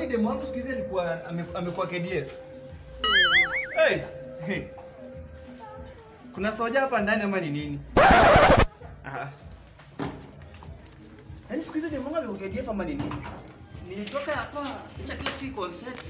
demu wangu siku hizi alikuwa ame- amekuwa KDF. Hey, hey. Kuna soja hapa ndani ama ni nini? Aha. Yaani siku hizi demu wangu amekuwa KDF ama ni nini? Nilitoka hapa acha kila kitu iko on set.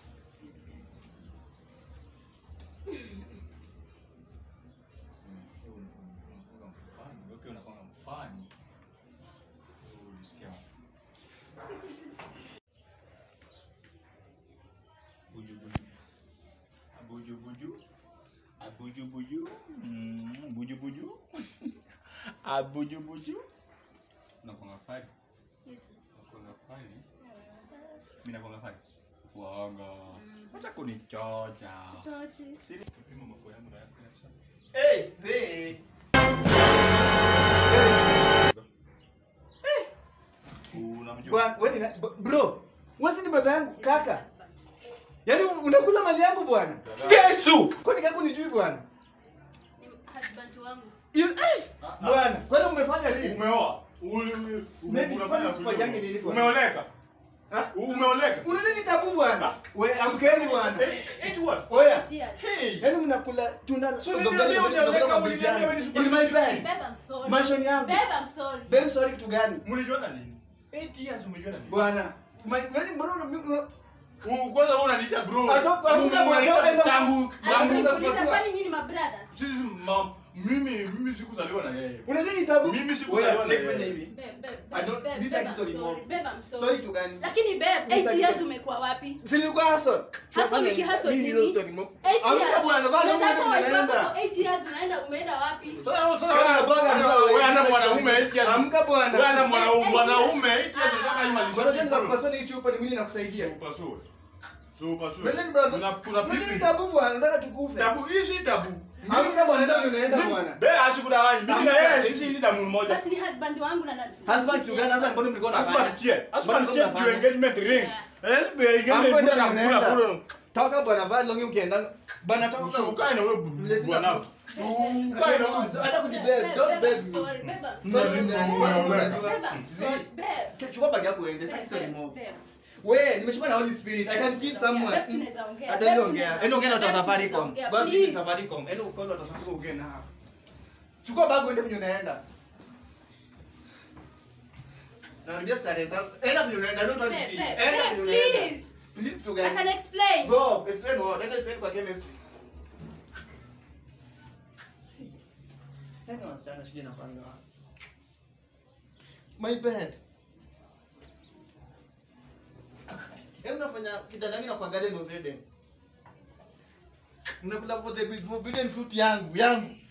Buju buju. Abuju buju. Mm, buju buju. Abuju buju. Unakuanga fani? Unakuanga fani? Mimi nakuanga fani. Wanga. Acha kunichocha. Siri kipimo mambo yangu na yako kabisa. Hey, hey. Unamjua? Bwana, wewe ni na- bro, wewe si ni brother yangu kaka. Yaani unakula mali yangu bwana. Yesu! Kwani kaka unijui bwana? Ni husband wangu. You- eh, Bwana, kwani umefanya nini? Umeoa? Uli- uli- Maybe unafanya kwani kujua. sifanyangi nini kwa- Umeoleka? Ha? Umeoleka? Unajua ni tabu bwana. We amkeni bwana. Eh, eti what? Oya. Tears. Hey! Yaani mnakula tuna So niliambia hujaoleka, uliniambia wewe ni super In my bed. Babe, I'm sorry. Mansion yangu. Babe, I'm sorry. Babe sorry kitu gani? Mlijuana lini? 8 years umejuana lini? Bwana. Ma- Yaani mbona una- U- Kwanza wewe unaniita bro. Atoka- Mungu atoka- unaniita atoka- tangu Atoka- tangu Nikuuliza, kwani nyinyi ma brothers? sisi mam mimi mimi sikuzaliwa na yeye. Unajua ni tabu? Mimi sikuzaliwa Oya, na check yeye. fanya hivi. Babe, babe, I babe, don't babe, this babe, is I'm story sorry. more. Babe, I'm sorry. Sorry tu gani? Lakini babe, Mr. 8 years Gito. umekuwa wapi? Si nilikuwa hustle. Hustle Tunafanya wiki, hustle nini nini? hizo story mo? 8 Amka years. bwana, vaa Unaweza longi acha wife wako tunaenda. for 8 years unaenda umeenda wapi? Sasa sasa Kama wewe bwana, wewe wewe ana wewe mwanaume 8 years. Amka bwana. Wewe ana mwanaume Eight mwanaume years. 8 years unataka hii Bwana, malishaji. tena kupasua ni chupa ni mwili nakusaidia. Super sure. Super sure. Unajua ni brother. Kuna kuna Unajua ni pipi. tabu bwana, nataka tukufe. Tabu hii si tabu. Amka bwana, ndio unaenda Mimi- bwana. Be asikudanganya. Mimi na Amka. yeye sisi ni damu moja. But ni husband wangu na na- Husband tu gani? Husband mbona mlikuwa Husband mnafanya? care. Husband Mbona care mnafanya? to engagement ring. Let's be Amka engagement ndio kuna kula unaenda. kula. Toka bwana, vaa longi ukienda. Bwana toka. Ukae na wewe Listen bwana. up. Ukae na wewe. Hata kujibebe, don't Babe, beg I'm me. sorry. Babe, I'm Sorry, sorry. nani? Babe, Bwana, babe, unajua. Babe, I'm sorry. Babe. Chukua bag yako uende, Babe, sasa story babe, more. babe. We, nimeshuka na Holy Spirit. I can kill someone. Babe, tunaweza ongea. Hata Babe, ongea. tunaweza Enda ongea na ongea. watu wa Babe, Safaricom. tunaweza Basi ongea. ni Safaricom. Enda ukoe na watu wa Safaricom ongee nao. Chukua bag uende kwenye unaenda. Narudia starehe zangu. Enda kwenye unaenda. Don't want to Babe, see. babe, Enda babe, kwenye unaenda. please. Please tu I gani? can explain. Go, explain what? Enda explain kwa chemistry. Yaani wasichana shida inafanya wapi? My bed. Yaani unafanya kitandani na kuangalia Noveden. Unakula for the forbidden fruit yangu, yangu.